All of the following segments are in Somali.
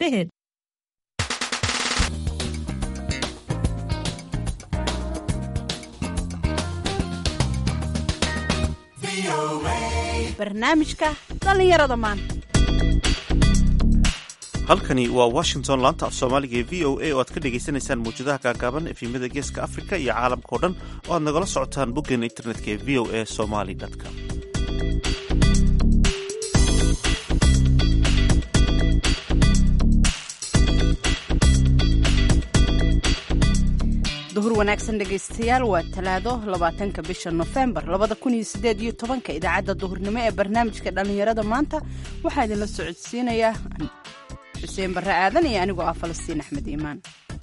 ahead. barnaamijka dhallinyarada maanta halkani waa washington laanta af soomaaliga ee v o a oo aad ka dhagaysanaysaan mawjadaha gaagaaban efimada geeska afrika iyo caalamkao dhan oo aad nagala socotaan boggeena internetka ee v o a somali com duhur wanaagsan dhegaystayaal waa talaado labaatanka bisha nofembar labada kun iyo sideed iyo tobanka idaacadda duhurnimo ee barnaamijka dhallinyarada maanta waxaa idinla socodsiinayaa xuseen barre aadan iyo anigoo ah falastiin axmed iimaan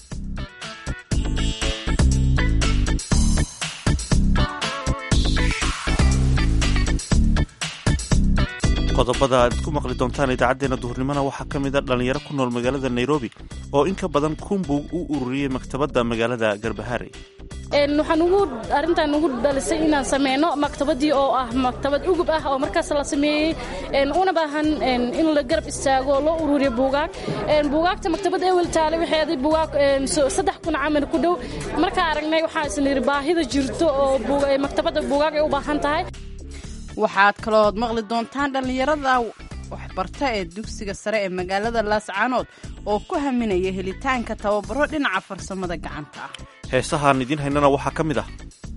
qodobada aad ku maqli doontaan idaacaddeenna duhurnimona waxaa ka mid a dhallinyaro ku nool magaalada nairobi oo in ka badan kunbug u ururiyey maktabadda magaalada garbaharey waxaan ugu arrintan ugu dhalisay inaan sameyno maktabadii oo ah maktabad ugub ah oo markaas la sameeyey una baahan in la garab istaago loo ururiyo buugaag buugaagta maktabadda ewel taale waxay aday buugaag saddex kun camal ku dhow markaa aragnay waxaa isla yidhi baahida jirto oo maktabadda buugaag ay u baahan tahay waxaad kaloood maqli doontaan dhallinyarada waxbarta ee dugsiga sare ee magaalada laascaanood oo ku haminaya helitaanka tababaro dhinaca farsamada gacanta ah heesahaan idiin haynana waxaa ka mid ah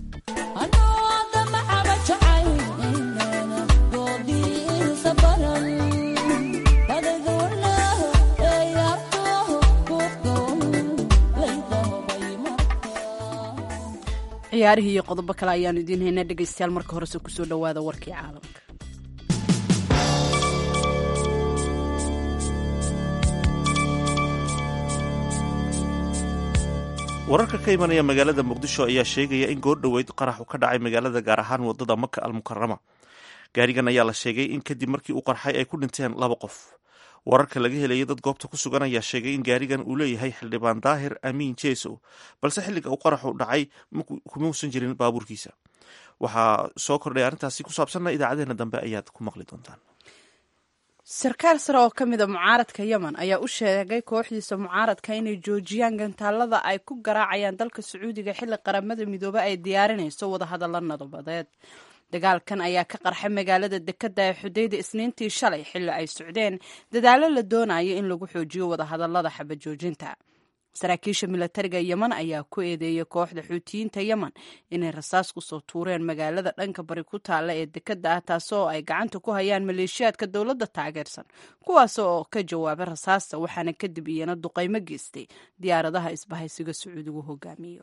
ciyaarihii iyo qodobo kale ayaanu idiin haynaa dhegaystayaal marka horese kusoo dhowaada warkii caalamka wararka ka imanaya magaalada muqdisho ayaa sheegaya in goor dhoweyd qaraxu ka dhacay magaalada gaar ahaan wadada maka almukarama gaarigan ayaa la sheegay in kadib markii uu qarxay ay ku dhinteen laba qof wararka laga helaya dad goobta ku sugan ayaa sheegay in gaarigan uu leeyahay xildhibaan daahir amiin jeesow balse xilliga uu qaraxu dhacay kumausan jirin baabuurkiisa waxaa soo kordhay arrintaasi ku saabsanna idaacadeena dambe ayaad ku maqli doontaan sarkaal sare oo ka mida mucaaradka yemen ayaa u sheegay kooxdiisa mucaaradka inay joojiyaan gantaalada ay ku garaacayaan dalka sacuudiga xilli qaramada midoobe ay diyaarinayso wadahadalla nabadeed dagaalkan ayaa ka qarxay magaalada dekadda ee xudayda isniintii shalay xilli ay socdeen dadaallo la doonayo in lagu xoojiyo wadahadallada xabajoojinta saraakiisha milatariga yemen ayaa ku eedeeyay kooxda xuutiyiinta yemen inay rasaas kusoo tuureen magaalada dhanka bari ku taalla ee dekadda ah taasoo ay gacanta ku hayaan maleeshiyaadka dowladda taageersan kuwaas oo ka jawaabay rasaasta waxaana kadib iyana duqaymo geystay diyaaradaha isbahaysiga sacuudigu hogaamiyo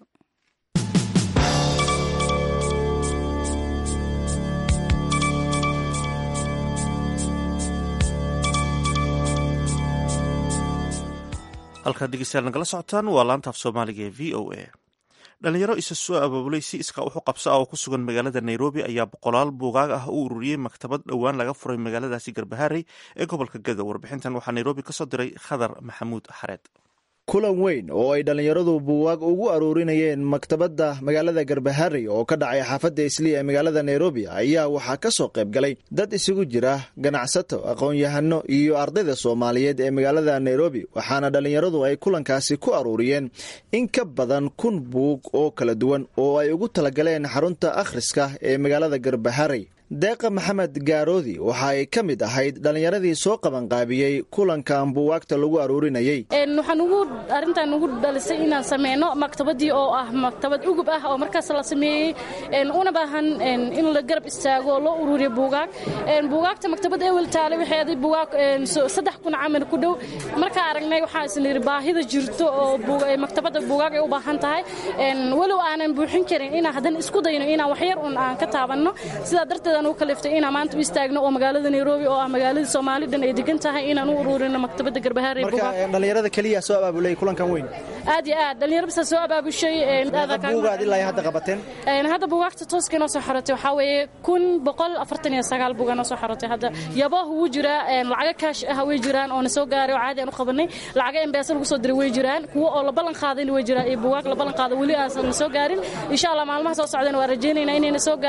halkaad dhegeystayaal nagala socotaan waa laanta af soomaaliga ee v o a dhalinyaro isa soo abaabulay si iskaa wuxu qabsa ah oo ku sugan magaalada nairobi ayaa boqolaal buugaag ah u ururiyey maktabad dhowaan laga furay magaaladaasi garbaharey ee gobolka gadow warbixintan waxaa nairobi kasoo diray khadar maxamuud xareed kulan weyn oo ay dhallinyaradu buugaag ugu aruurinayeen maktabadda magaalada garbaharey oo ka dhacay xaafadda islii ee magaalada nairobi ayaa waxaa ka soo qayb galay dad isugu jira ganacsato aqoon-yahano iyo ardayda soomaaliyeed ee magaalada nairobi waxaana dhallinyaradu ay kulankaasi ku aruuriyeen in ka badan kun buug oo kala duwan oo ay ugu talagaleen xarunta akhriska ee magaalada garbaharey deeqa maxamed gaaroodi waxa ay ka mid ahayd dhallinyaradii soo qabanqaabiyey kulankan buugaagta lagu aruurinayey waxaan ugu arrintan ugu dhalisay inaan sameyno maktabadii oo ah maktabad ugub ah oo markaas la sameeyey una baahan in la garab istaago loo ururiyo buugaag buugaagta maktabadda ewel taale waxay aday buugaag saddex kun camal ku dhow markaa aragnay waxaa isla yidhi baahida jirto oo maktabadda buugaag ay u baahan tahay walow aanan buuxin karin inaan haddana isku dayno inaan waxyar un aan ka taabanno sidaa darteed u kaliftay inaan maanta u istaagno oo magaalada nairobi oo ah magaaladii soomaali dhan ay degan tahay inaan u ururino maktabadda garbahaarey marka dhallinyarada keliya soo abaabulay kulankan weyn aad iyo aad dhallinyaro bisa soo abaabushay buugaad ilaa hadda qabateen hadda buugaagta tooska inoo soo xorotay waxaa weeye kun boqol afartan iyo sagaal buuga noo soo xorotay hadda yabahu wuu jiraa lacaga kaash ah way jiraan oo na soo gaaray oo caadi aan u qabanay lacaga embeesa lagu soo diray way jiraan kuwo oo la ballan qaadayna way jiraan iyo buugaag la ballan qaada weli aansan na soo gaarin insha allah maalmaha soo socdana waa rajaynaynaa inayna soo gaaraan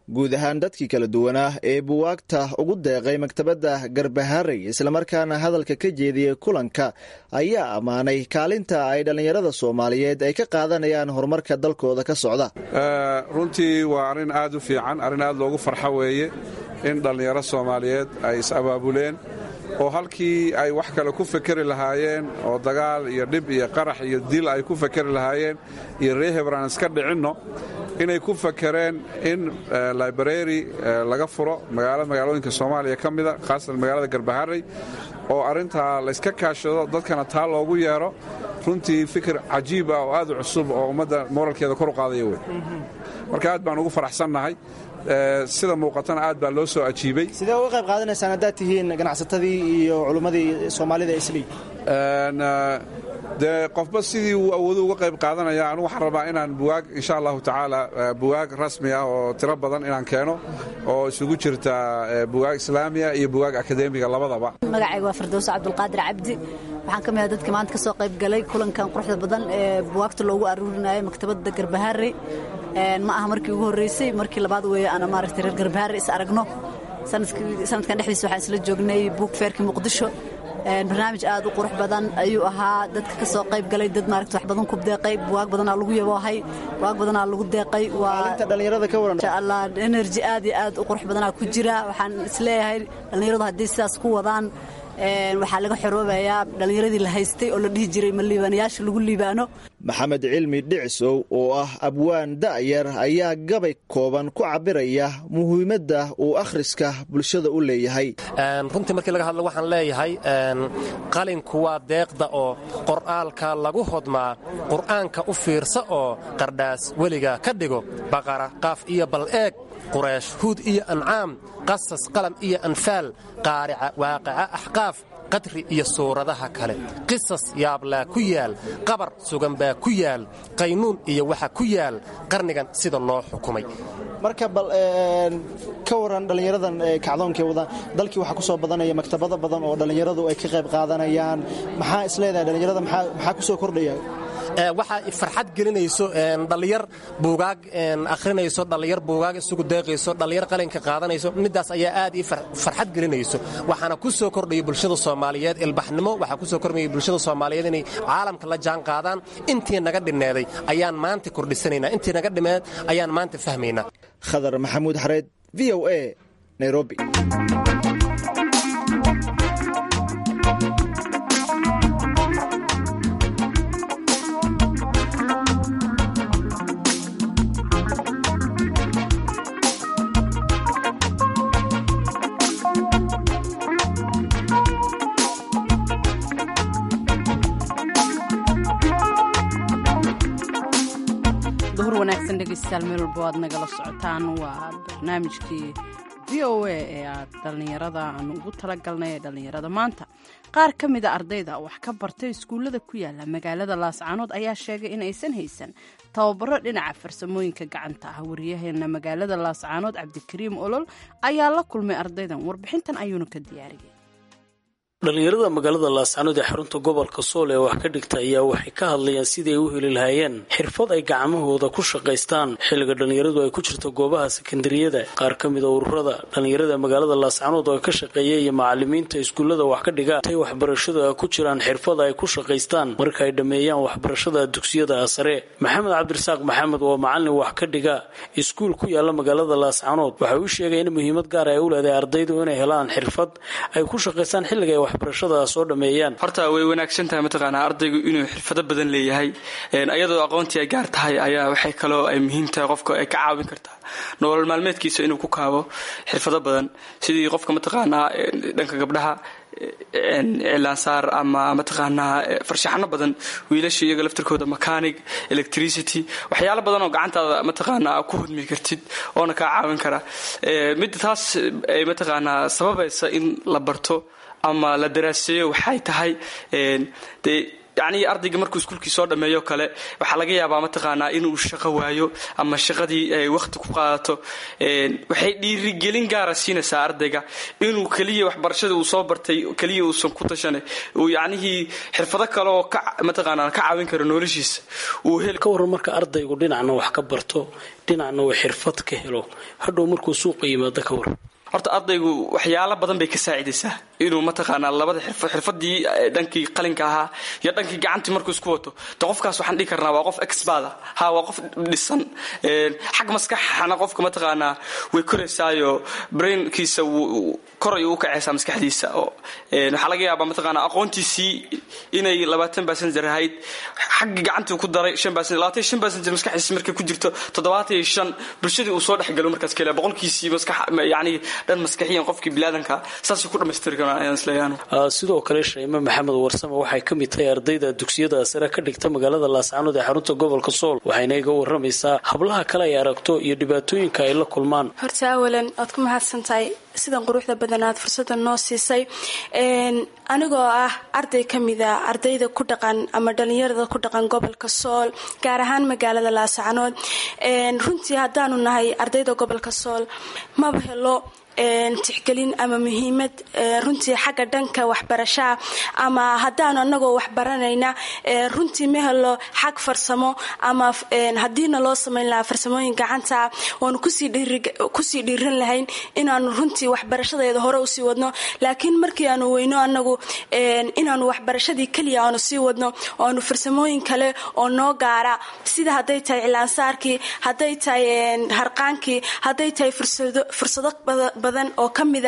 guud ahaan dadkii kala duwanaa ee buwaagta ugu deeqay maktabadda garbaharey islamarkaana hadalka ka jeediyey kulanka ayaa ammaanay kaalinta ay dhallinyarada soomaaliyeed ay ka qaadanayaan horumarka dalkooda ka socda runtii waa arrin aad u fiican arrin aad loogu farxo weeye in dhallinyaro soomaaliyeed ay is-abaabuleen oo halkii ay wax kale ku fekeri lahaayeen oo dagaal iyo dhib iyo qarax iyo dil ay ku fekeri lahaayeen iyo ree hebraan iska dhicinno inay ku fakereen in library laga furo magaalo magaalooyinka soomaaliya ka mida khaasatan magaalada garbaharey oo arrintaa layska kaashado dadkana taa loogu yeero runtii fikir cajiib ah oo aad u cusub oo ummadda moralkeeda kor u qaadaya wey marka aad baan ugu faraxsannahay sida muuqatana aad baa loo soo ajiibay sidee uga qayb qaadanaysaan haddaad tihiin ganacsatadii iyo culummadii soomaalida islii dee qofba sidii uu awoodo uga qayb qaadanaya anugu waxaan rabaa inaan buwaag insha allahu tacaala buwaag rasmi ah oo tiro badan inaan keeno oo isugu jirta buwaag islaamiya iyo buwaag akademiga labadaba magacayga waa firdowso cabdulqaadir cabdi waxaan ka mid ah dadka maanta ka soo qayb galay kulankan quruxda badan ee buwaagta loogu aruurinayo maktabadda garbaharey ma aha markii ugu horreysay markii labaad weeye ana maaragtay reer garbaharey is aragno sanadkan dhexdiisa waxaan isla joognay buug feerkii muqdisho barnaamij aad u qurux badan ayuu ahaa dadka ka soo qayb galay dad maaragta wax badan ku deeqay buwaag badanaa lagu yaboohay buwaag badanaa lagu deeqay waa energy aad iyo aad u qurux badanaa ku jira waxaan isleeyahay dhallinyaradu haddii sidaas ku wadaan waxaa laga xoroobayaa dhallinyaradii la haystay oo la dhihi jiray ma liibaanayaasha lagu liibaano maxamed cilmi dhicisow oo ah abwaan da'yar ayaa gabay kooban ku cabiraya muhiimadda uu akhriska bulshada u leeyahay runtii markii laga hadlo waxaan leeyahay qalinku waa deeqda oo qor'aalka lagu hodmaa qur'aanka u fiirsa oo qardhaas weliga ka dhigo baqara qaaf iyo bal eeg quraysh huud iyo ancaam qasas qalam iyo anfaal qaarica waaqica axqaaf qadri iyo suuradaha kale qisas yaablaa ku yaal qabar sugan baa ku yaal qaynuun iyo waxa ku yaal qarnigan sida loo xukumay marka bal ka waran dhallinyaradan kacdoonkay wadaan dalkii waxaa ku soo badanaya maktabado badan oo dhallinyaradu ay ka qayb qaadanayaan maxaa isleedahay dhallinyarada maxaa ku soo kordhaya waxaa farxad gelinayso dhallinyar buugaag akhrinayso dhallinyar buugaag isugu deeqayso dhallinyar qalinka qaadanayso middaas ayaa aad ii farxad gelinayso waxaana ku soo kordhaya bulshada soomaaliyeed ilbaxnimo waxaa ku soo kordhaya bulshada soomaaliyeed inay caalamka la jaan qaadaan intii naga dhinneeday ayaan maanta kordhisanaynaa intii naga dhimeed ayaan maanta fahmaynaa khadar maxamuud xareed v o a nairobi duhur wanaagsan dhegeystayaal meel walba waad nagala socotaan waa barnaamijkii v o a ee aad dhallinyarada aan ugu talagalnay ee dhallinyarada maanta qaar ka mida ardayda wax ka bartay iskuullada ku yaala magaalada laascaanood ayaa sheegay in aysan haysan tababaro dhinaca farsamooyinka gacanta ah wariyaheena magaalada laascaanood cabdikariim olol ayaa la kulmay ardaydan warbixintan ayuuna ka diyaariyay dhallinyarada magaalada laascaanood ee xarunta gobolka sool ee wax ka dhigta ayaa waxay ka hadlayaan sidii ay u heli lahaayeen xirfad ay gacmahooda ku shaqaystaan xilliga dhallinyaradu ay ku jirto goobaha sekandariyada qaar ka mida ururada dhallinyarada magaalada laascaanood oo ka shaqeeya iyo macalimiinta iskuullada wax ka dhiga tay waxbarashada ku jiraan xirfad ay ku shaqaystaan marka ay dhammeeyaan waxbarashada dugsiyada sare maxamed cabdirasaaq maxamed oo macalin wax ka dhiga iskuul ku yaala magaalada laascaanood waxa uu sheegay in muhiimad gaar ay u leedahay ardaydu inay helaan xirfad ay ku shaqaystaan xilliga waxbarashada soo dhameeyaan horta way wanaagsan tahay mataqaanaa ardaygu inuu xirfado badan leeyahay ayadoo aqoontii ay gaar tahay ayaa waxay kaloo ay muhiim tahay qofka ay ka caawin kartaa nolol maalmeedkiisa inuu ku kaabo xirfado badan sidii qofka mataqaanaa dhanka gabdhaha cilaansaar ama mataqaanaa farshaxano badan wiilasha iyaga laftirkooda mechanic electricity waxyaalo badan oo gacantaada mataqaanaa ku hudmi kartid oona kaa caawin kara midda taas ay mataqaanaa sababaysa in la barto ama la daraaseeyo waxay tahay dee yacnii ardayga markuu iskuulkii soo dhammeeyo kale waxaa laga yaabaa mataqaanaa inuu shaqo waayo ama shaqadii ay wakhti ku qaadato waxay dhiirigelin gaara siinaysaa ardayga inuu keliya waxbarashada uu soo bartay keliya uusan ku tashanay uu yacnihii xirfado kale oo ka mataqaanaa ka caawin karo noloshiisa uu heli ka warran marka ardaygu dhinacna wax ka barto dhinacna uu xirfad ka helo hadhow markuu suuqa yimaado ka warran horta ardaygu waxyaalo badan bay ka saacidaysaa inuu mataqaanaa labada xirfadii dhankii qalinka ahaa iyo dhankii gacantii markuu isku wato de qofkaas waxaan dhihi karnaa waa qof expert ha waa qof dhisan xag maskaxana qofka mataqaanaa way koraysaayo brainkiisa koray u kacaysaa maskaxdiisa waxaa laga yaabaa mataqaanaa aqoontiisii inay labaatan basenjer ahayd xaggii gacantii ku daray shan basenjer labaatan iyo shan basenjer maskaxdiisa markay ku jirto toddobaatan iyo shan bulshadii uu soo dhexgalo markaas kale boqolkiisii maskax yacni dhan maskaxiyan qofkii bilaadanka saasay ku dhammaystiri karaan ayaan isleeyahay sidoo kale shayme maxamed warsame waxay ka mid tahay ardayda dugsiyada sare ka dhigta magaalada laascaanood ee xarunta gobolka sool waxayna iga waramaysaa hablaha kale ay aragto iyo dhibaatooyinka ay la kulmaan horta awalan waad ku mahadsan tahay sidan quruxda badan aad fursada noo siisay anigoo ah arday ka mida ardayda ku dhaqan ama dhalinyarada ku dhaqan gobolka sool gaar ahaan magaalada laascaanood runtii haddaanu nahay ardayda gobolka sool maba helo tixgelin ama muhiimad runtii xagga dhanka waxbarashaa ama haddaanu anagoo waxbaranayna runtii ma helo xag farsamo ama haddiina loo samayn lahaa farsamooyin gacanta waanu kusii dhiiran lahayn inaanu runtii waxbarashadeeda hore usii wadno laakiin markii aanu weyno anagu inaanu waxbarashadii keliya aanu sii wadno oo aanu farsamooyin kale oo noo gaara sida hadday tahay cilaansaarkii hadday tahay harqaankii hadday tahay fursado badan oo ka mida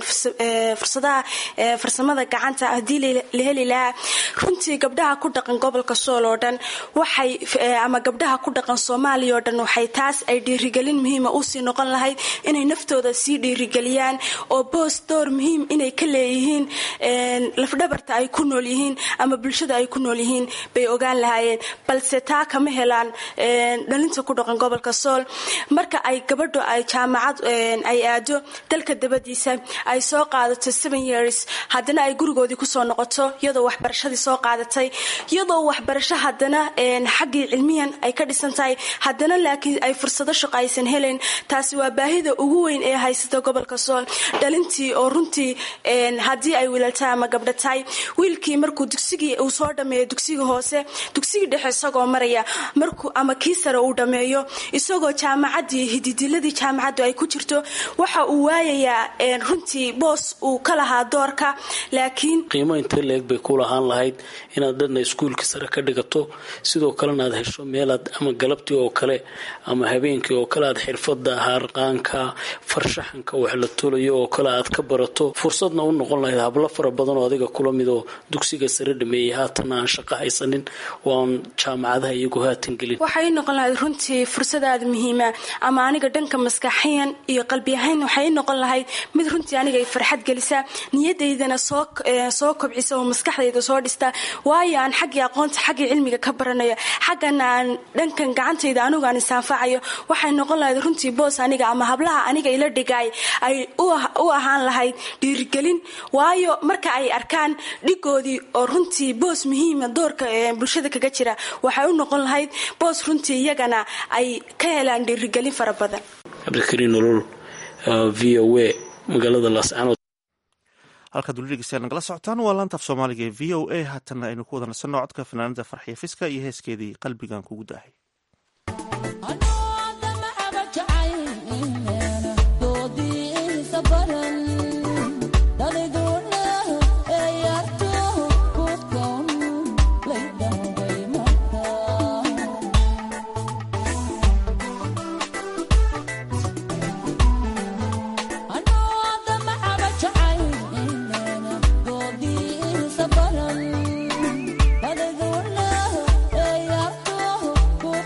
fursadaha farsamada gacanta haddii la heli lahaa runtii gabdhaha ku dhaqan gobolka sool oo dhan waxay ama gabdhaha ku dhaqan soomaaliya oo dhan waxay taas ay dhiirigelin muhiima usii noqon lahayd inay naftooda sii dhiirigeliyaan oo boos door muhiim inay ka leeyihiin lafdhabarta ay ku nool yihiin ama bulshada ay ku nool yihiin bay ogaan lahaayeen balse taa kama helaan dhalinta ku dhaqan gobolka sool marka ay gabadho ay jaamacad ay aado dalka dabadiisa ay soo qaadato seven years haddana ay gurigoodii kusoo noqoto iyadoo waxbarashadii soo qaadatay iyadoo waxbarasho haddana xaggii cilmiyan ay ka dhisan tahay haddana laakiin ay fursado shaqo aysan helayn taasi waa baahida ugu weyn ee haysata gobolka sool dhalintii oo runtii haddii ay wiilaltahay ama gabdho tahay wiilkii markuu dugsigii uu soo dhameeyo dugsigii hoose dugsigii dhexe isagoo maraya markuu ama kii sare uu dhameeyo isagoo jaamacadii hididiladii jaamacaddu ay ku jirto waxa uu waayayaa runtii boos uu ka lahaa doorka laakiin qiimo intee leeg bay ku lahaan lahayd inaad dhanna iskuulka sare ka dhigato sidoo kalena aad hesho meelaad ama galabtii oo kale ama habeenkii oo kale aad xirfada harqaanka farshaxanka wax la tolayo oo kale aad ka barato fursadna u noqon lahayd hablo fara badan oo adiga kula mid oo dugsiga sare dhameeyey haatanna aan shaqo haysanin oo aan jaamacadaha iyagu haatan gelin waxay noqon lahayd runtii fursadaada muhiima ama aniga dhanka maskaxiyan iyo qalbi ahayn waxay noqon lahayd mid runtii aniga ay farxad gelisa niyadaydana soo kobcisa oo maskaxdayda soo dhista waayo aan xaggii aqoonta xaggii cilmiga ka baranayo xaggana aan dhankan gacantayda anigu aan isaanfacayo waxay noqon lahayd runtii boos aniga ama hablaha aniga ila dhigay ay u ahaan lahayd dhiirigelin waayo marka ay arkaan dhigoodii oo runtii boos muhiima doorka bulshada kaga jira waxay u noqon lahayd boos runtii iyagana ay ka helaan dhiirigelin fara badan cabdikariin nolol v o a magaalada laascaanood halkaad weli dhegeystayaal nagala socotaan waa laantaaf soomaaliga ee v o a haatanna aynu ku wada nasanno codka fanaanada farxiya fiska iyo heeskeedii qalbigan kugu daahay Hey,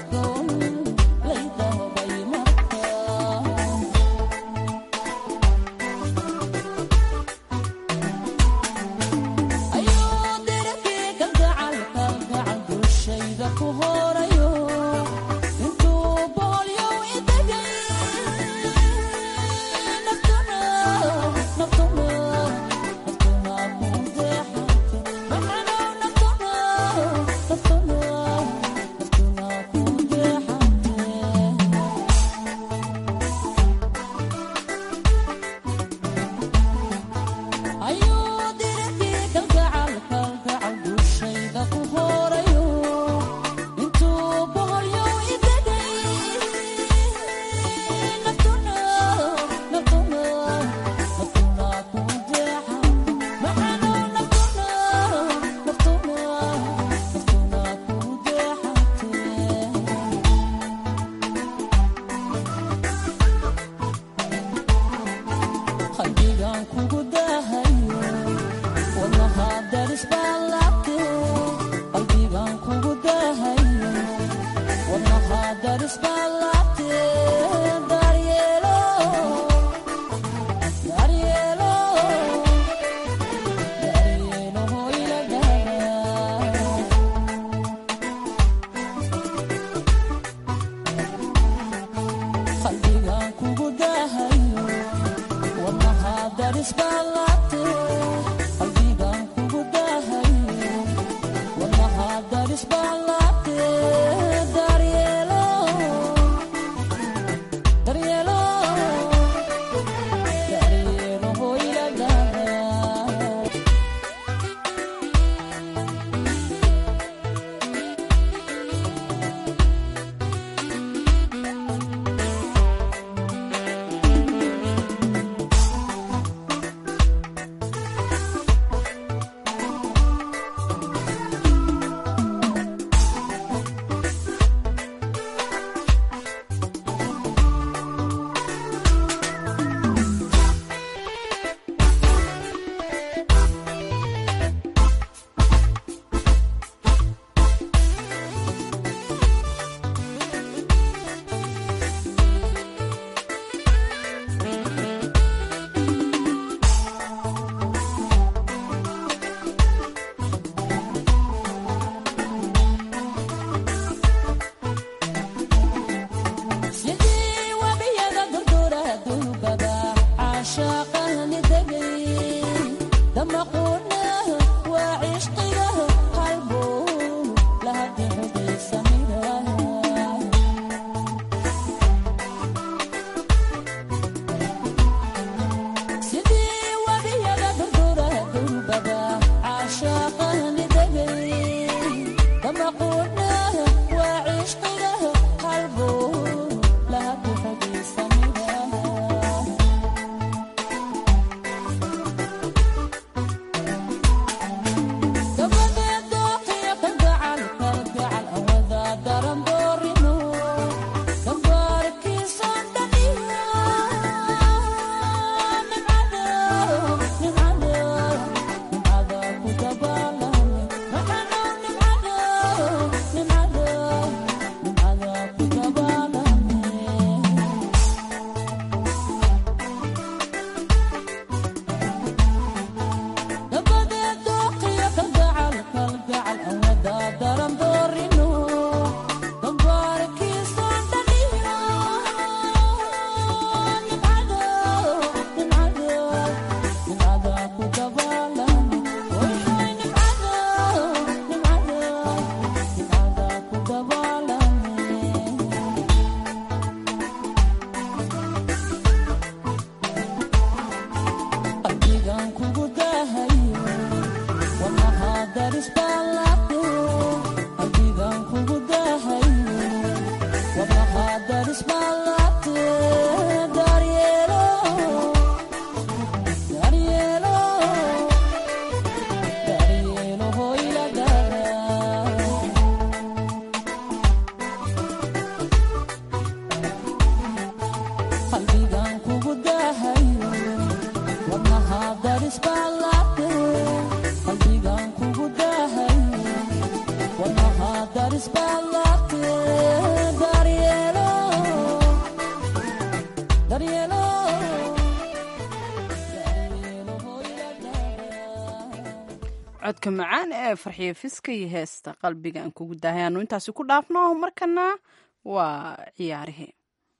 codka macaan ee farxiyo fiska iyo heesta qalbiga aan kugu dahay aanu intaasi ku dhaafno markana waa ciyaarihii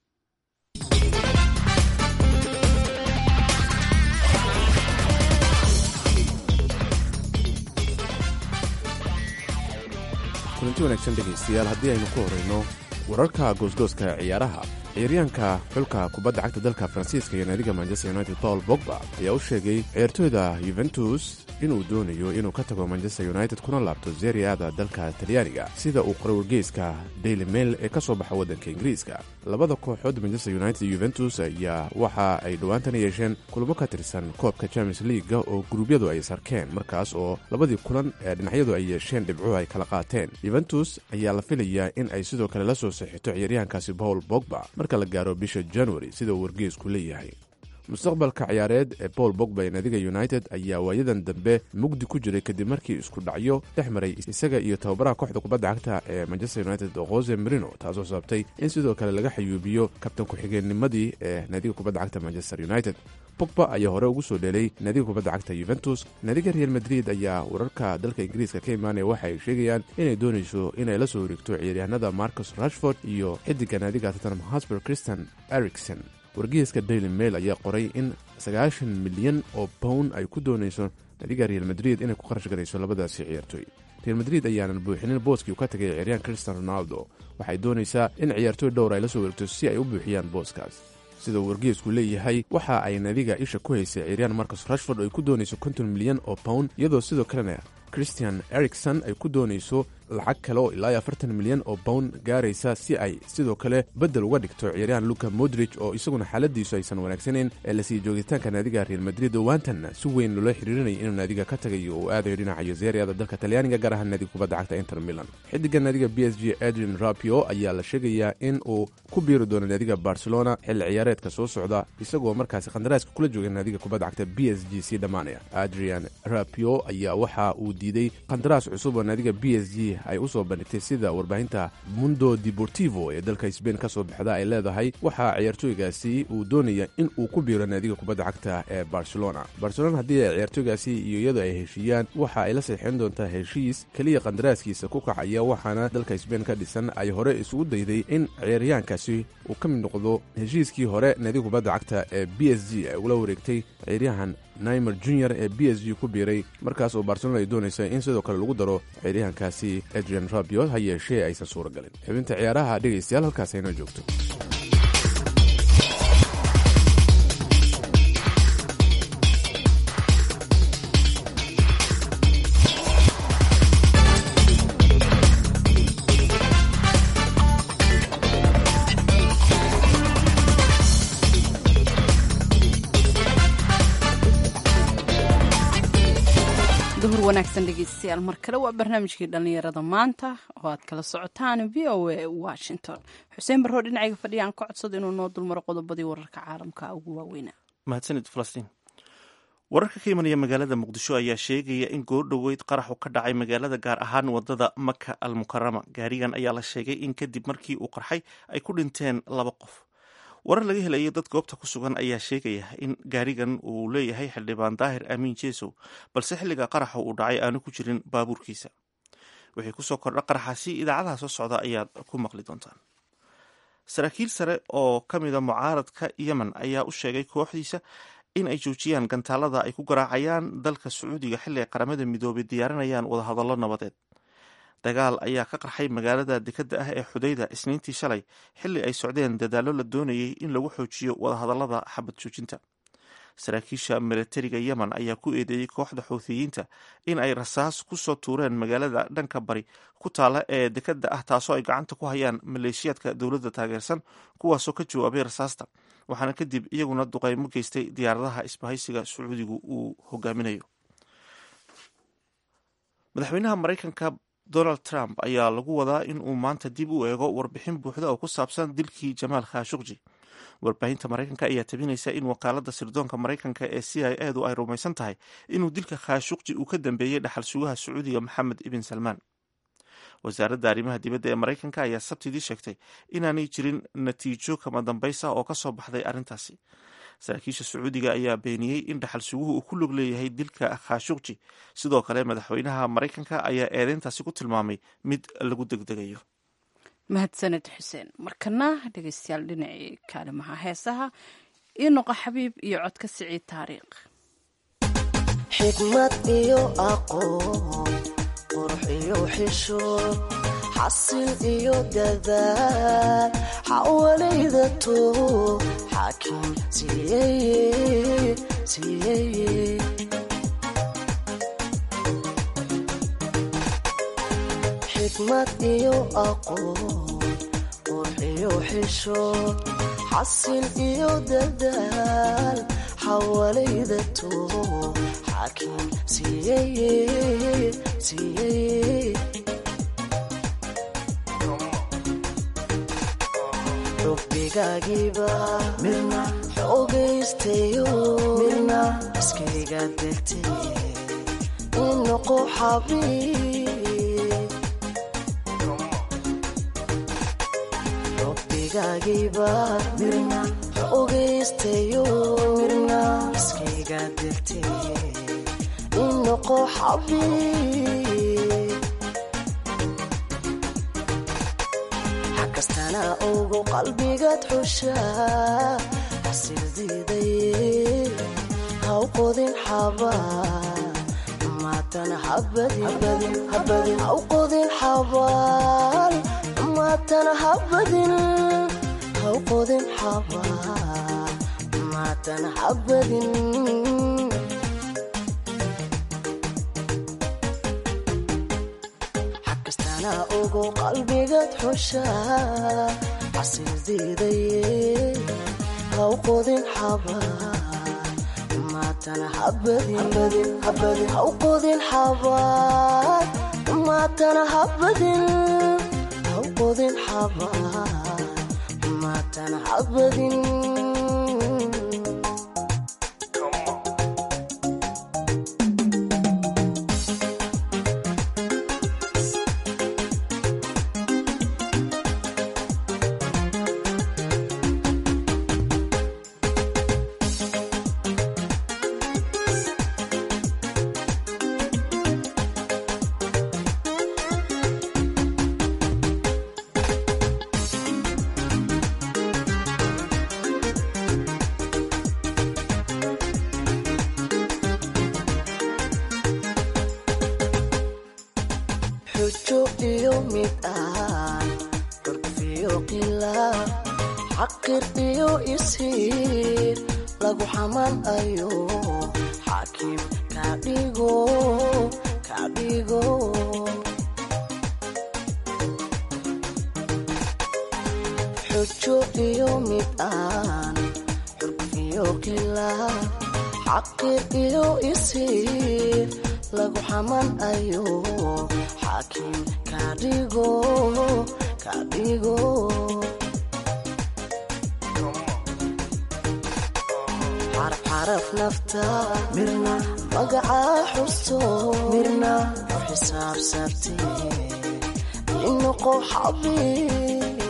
kulanti wanaagsan dhegaystayaal haddii aynu ku horayno wararka goosgooska ciyaaraha ciyaaryahanka xulka kubadda cagta dalka faransiiska iyo naadiga manchester united paul bogba ayaa u sheegay ciyaartooyda yuventus inuu doonayo inuu ka tago manchester united kuna laabto seriada dalka talyaaniga sida uu qoray wargeyska daily mail ee ka soo baxa waddanka ingiriiska labada kooxood manchester united iyo yuventus ayaa waxa ay dhowaantana yeesheen kulamo ka tirsan koobka champions leaga oo guruubyadu ay sarkeen markaas oo labadii kulan ee dhinacyadu ay yeesheen dhibcuhu ay kala qaateen yuventus ayaa la filayaa in ay sidoo kale la soo saxito ciyaaryahankaasi paul bogba marka la gaaro bisha january sida uu wargeesku leeyahay mustaqbalka ciyaareed ee paul bogba ee naadiga united ayaa waayadan dambe mugdi ku jiray kadib markii isku dhacyo dhex maray isaga iyo tababaraha kooxda kubadda cagta ee manchester united jose marino taasoo sababtay in sidoo kale laga xayuubiyo kabtan ku-xigeennimadii ee naadiga kubadda cagta manchester united bogba ayaa hore ugu soo dheelay naadiga kubadda cagta yuventus naadiga real madrid ayaa wararka dalka ingiriiska ka imaanaya waxa ay sheegayaan inay doonayso inay la soo wareegto ciyaaryahanada marcus rashford iyo xidiga naadiga tottenham hosper christian ericson wargeyska daily mail ayaa qoray in sagaashan milyan oo bown ay ku doonayso naadiga real madrid inay ku kharash garayso labadaasi ciyaartooy real madrid ayaanan buuxinin booskii uu ka tagay ciyaaryahan cristian ronaldo waxay doonaysaa in ciyaartooy dhowr ay la soo wareegto si ay u buuxiyaan booskaas sida uu wargeesku leeyahay waxa ay nadiga isha ku haysay ciyaaryahan marcus rashford oo ay ku doonayso konton milyan oo pound iyadoo sidoo kalena christian erikson ay ku doonayso lacag kale oo ilaa afartan milyan oo bown gaaraysa si ay sidoo kale beddel uga dhigto ciyaaryahan luka modrich oo isaguna xaaladiisu aysan wanaagsanayn ee lasii joogitaanka naadiga real madrid dhowaantanna si weyn loola xiriirinaya inuu naadiga ka tagayo uu aadayo dhinaca yozeriada dalka talyaaniga gaar ahaan naadiga kubadda cagta inter milan xidiga naadiga b s g adrian rapio ayaa la sheegayaa in uu ku biiri doono naadiga barcelona xilli ciyaareedka soo socda isagoo markaasi qandaraaska kula jooga naadiga kubadda cagta b s g sii dhammaanaya adrian rapio ayaa waxa uu diiday qandaraas cusub oo naadiga b s g ay u soo bandhigtay sida warbaahinta mundo deportivo ee dalka sbain ka soo baxda ay leedahay waxaa ciyaartooygaasi uu doonaya in uu ku biiro naadiga kubadda cagta ee barcelona barcelona haddii ay ciyaartooygaasi iyo iyadu ay heshiiyaan waxa ay la saxiixin doontaa heshiis keliya qandaraaskiisa ku kacaya waxaana dalka sbain ka dhisan ay hore isugu dayday in ciyaaryahankaasi uu ka mid noqdo heshiiskii hore naadiga kubadda cagta ee b s g ay ugula wareegtay ciyaaryahan naimer junior ee b s g ku biiray markaas oo barcelona ay doonaysa in sidoo kale lagu daro ciyaaryahankaasi adrian rabio ha yeeshee aysan suura galin xubinta ciyaaraha dhegaystayaal halkaas aynoo joogto duhur wanaagsan dhegeystayaal mar kale waa barnaamijkii dhallinyarada maanta oo aad kala socotaan v o a washington xuseen barroo dhinacayga fadhiya aan ka codsado inuu noo dulmaro qodobadii wararka caalamka ugu waaweynaa mahadsanid falastiin wararka ka imanaya magaalada muqdisho ayaa sheegaya in goordhoweyd qaraxu ka dhacay magaalada gaar ahaan wadada maka al mukarama gaarigan ayaa la sheegay in kadib markii uu qarxay ay ku dhinteen laba qof warar laga helaya dad goobta ku sugan ayaa sheegaya in gaarigan uu leeyahay xildhibaan daahir amiin jeesow balse xilliga qaraxa uu dhacay aanu ku jirin baabuurkiisa wixii kusoo kordha qaraxaasi idaacadaha soo socda ayaad ku maqli doontaan saraakiil sare oo ka mida mucaaradka yemen ayaa u sheegay kooxdiisa in ay joojiyaan gantaalada ay ku garaacayaan dalka sacuudiga xilli ay qaramada midoobay diyaarinayaan wadahadallo nabadeed dagaal ayaa ka qarxay magaalada dekadda ah ee xudayda isniintii shalay xilli ay socdeen dadaallo la doonayay in lagu xoojiyo wadahadallada xabad joojinta saraakiisha milatariga yemen ayaa ku eedeeyey kooxda xuuthiyiinta in ay rasaas ku soo tuureen magaalada dhanka bari ku taala ee dekadda ah taasoo ay gacanta ku hayaan maleeshiyaadka dowladda taageersan kuwaasoo ka jawaabay rasaasta waxaana kadib iyaguna duqeymo geystay diyaaradaha isbahaysiga sacuudigu uu hogaaminayo madaxweynaha maraykanka donald trump ayaa lagu wadaa in uu maanta dib u eego warbixin buuxda oo ku saabsan dilkii jamaal khashuqji warbaahinta maraykanka ayaa tabinaysa in wakaalada sirdoonka maraykanka ee c i edu ay rumaysan tahay inuu dilka khashuqji uu ka dambeeyey dhaxal sugaha sacuudiga maxamed ibn salmaan wasaaradda arrimaha dibadda ee maraykanka ayaa sabtidii sheegtay inaanay jirin natiijo kama dambaysa oo ka soo baxday arrintaasi saraakiisha sacuudiga ayaa beeniyey in dhaxal suguhu uu ku log leeyahay dilka khashuqji sidoo kale madaxweynaha maraykanka ayaa eedeyntaasi ku tilmaamay mid lagu degdegayo mahadsaned xuseen markana dhegeystayaal dhinacii kaalimaha heesaha io noqo xabiib iyo codka siciid taariikh xikmad iyo aqoon qurux iyo xishood xasil iyo dadaal xawalayda toob xaakim siiyeye siiyeye xikmad iyo aqoon qurux iyo xishood xasil iyo dadaal xawalayda toob xaakim siiyeye siiyeye rubbigaagiiba midna xoogaystayo midna iskayga degtay inoqo xabiib rubbigaagiiba midna xoogaystayo midna iskayga degtay inoqo xabiib kastana ogo qalbigaad xushaa xasildiiday haw qodin xabaal maatan habadin haw qodin xabaal maatan habadin haw qodin xabaal maatan habadin xagkastana ogo qalbigaad xushaa xasildiiday haw qodin xabaal maatan habadin haw qodin xabaal maatan habadin haw qodin xabaal maatan habadin xujo iyo mid aan curfiyo qilaa xaqir iyo isiir lagu xaman ayo xaakim kadhigo kadhigo xujo iyo mid aan curfiyo qilaa xaqir iyo isiir lagu xaman ayo xaakim kadhigo kadhigo xaraf xaraf nafta mirna magacaa xusto mirna u xisaabsabtee inoqo xabiib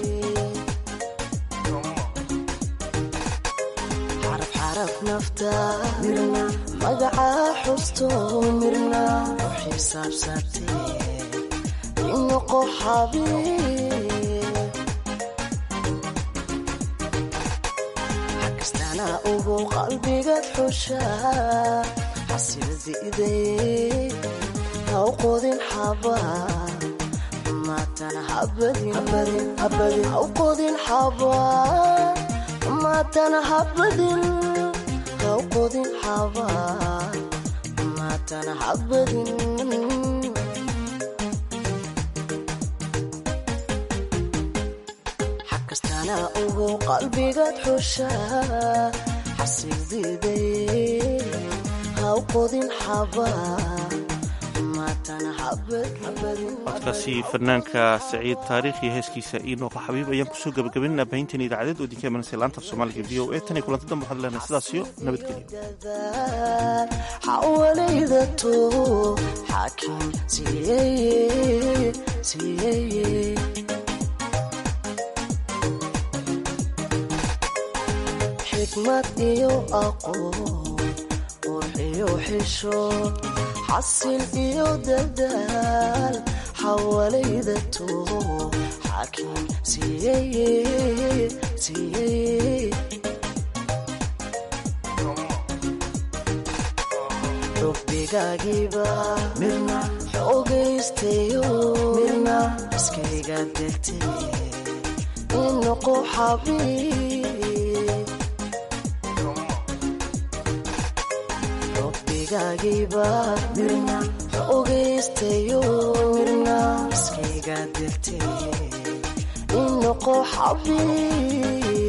xaraf xaraf nafta mirna magacaa xusto mirna u xisaabsabtee inoqo xabiib xagkastana ogo qalbigaad xushaa xasildiiday haw qodin xabaal maatan habadin haw qodin xabaal maatan habadin haw qodin xabaal maatan habadin xagkastana ogo qalbigaad xushaa xasildiiday haw qodin xabaal maatan codkaasi fanaanka saciid taariikh iyo heeskiisa iinooqa xabiib ayaan kusoo gabagabaynana baahintan idaacadeed oo idinka imanaysa laanta af soomaaliga v o e tan iyo kulanti dambe waxaad leenahay sidaas iyo nabadgelyo xawalaydato xaakim siiyeye siiyeye xikmad iyo aqoon qurxiyo xishood xasil iyo dadaal xawalaydato xaakim siiyeye siiyeye xubigaagiiba mirna xoogaystayo mirna iskayga degtay inoqo xabiib xubigaagiiba mirna xoogaystayo mirna iskayga degtay inoqo xabiib